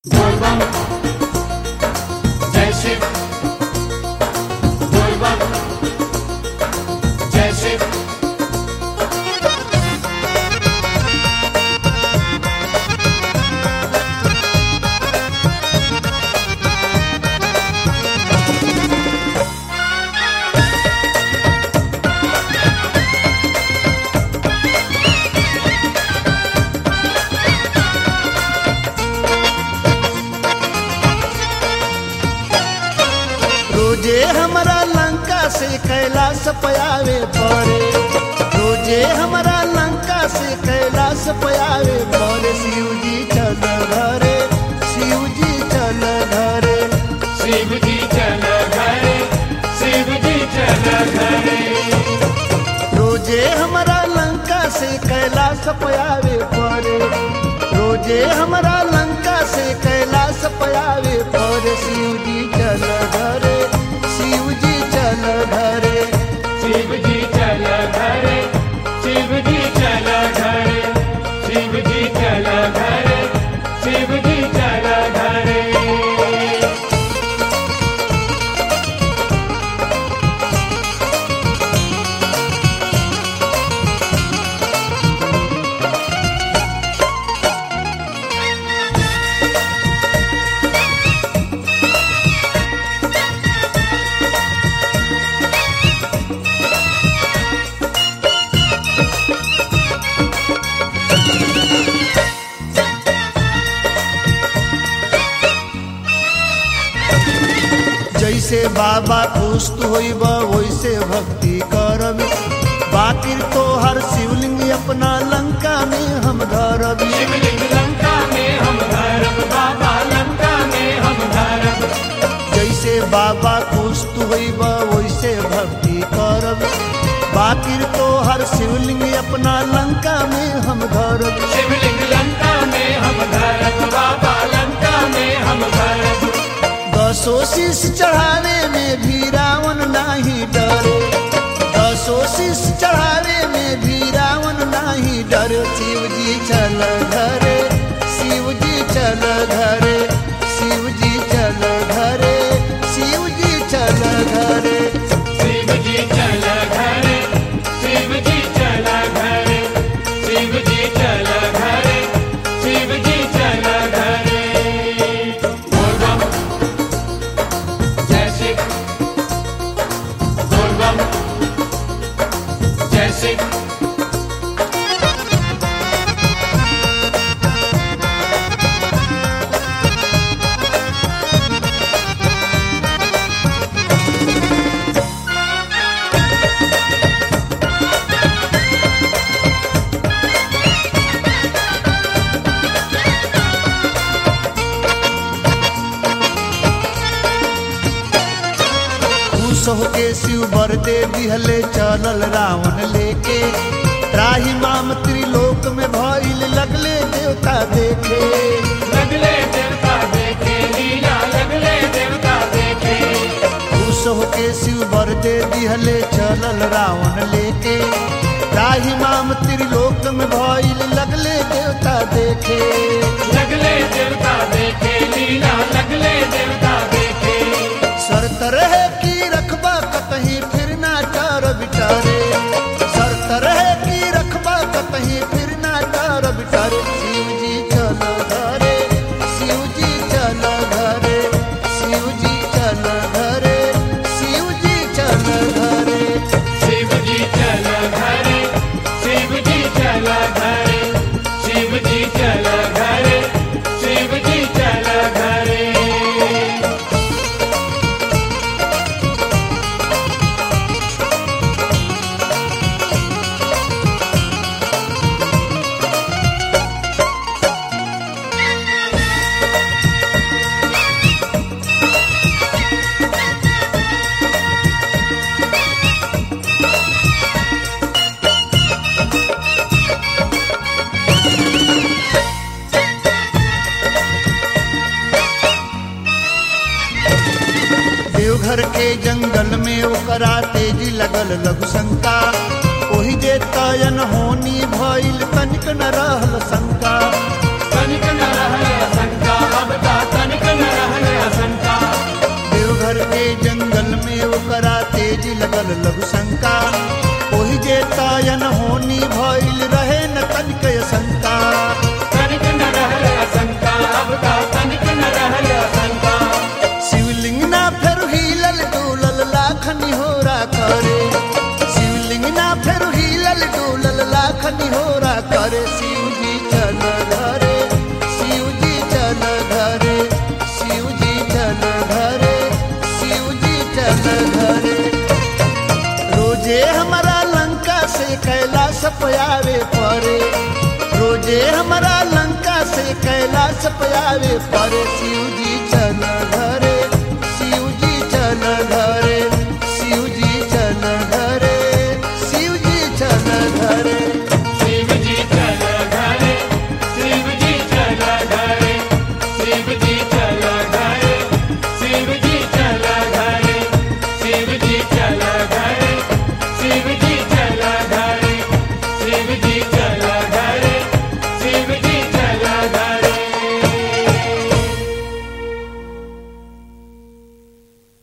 बोलबम जय शिव बोलबम जय शिव रोजे हमरा लंका से कैलाश पयावे पड़े रोजे हमरा लंका से कैलाश पयावे पड़े शिव जी चल घरे शिव जी चल घरे शिव जी चल घरे शिव जी चल घरे रोजे हमरा लंका से कैलाश पयावे पड़े रोजे हमरा लंका से कैलाश पयावे पड़े शिव जी चल घरे शिव जी चल घरे शिव जी चल घरे शिव जी चल घरे शिव जी चल घरे शिव जी चल घरे जैसे बाबा खुश होइब वैसे भक्ति करब बाकिर तो हर शिवलिंग अपना लंका में हम धरबी शिवलिंग लंका में हम धरब बाबा लंका में हम धरब जैसे बाबा खुश होइब वैसे भक्ति करब बाकिर तो हर शिवलिंग अपना लंका में हम धरब शिवलिंग लंका में हम धरब बाबा लंका में हम धरब दसो शीश चढ़ावे में भी रावण नाही डरे दसो शीश चढ़ावे में भी रावण नाही डरे शिव जी चल घरे शिव जी चल घरे शिव जी चल घरे शिव जी चल घरे शिव जी चल घरे शिव जी चल घरे शिव जी चल घरे शिव जी चल घरे बोलबम जय शिव बोलबम जय शिव खुश होके शिव बर दे दिहले चलल रावण लेके त्राही माम त्रिलोक में भइल लगले देवता देखे लगले देवता देखे लीला लगले देवता देखे खुश होके शिव बर दे दिहले चलल रावण लेके राही माम त्रिलोक में भइल लगले देवता देखे लगले देवता देखे लीला लगले देवता देखे शर्त रहे की रखबा कतही फिर ना टार बिटारे शर्त रहे की रखबा कतही फिर ना टार बिटारे शिव जी चल घरे शिव जी चल घरे शिव जी चल घरे शिव जी चल घरे शिव जी चल घरे शिव जी चल घरे शिव जी चल घरे शिव जी चल घरे देवघर के जंगल में ओकरा तेजी लगल लघु शंका ओही जे तयन होनी भइल तनिक न रहल शंका तनिक न रहल शंका अब ता हमारा लंका से कैलाश पे आवे पर शिव जी चल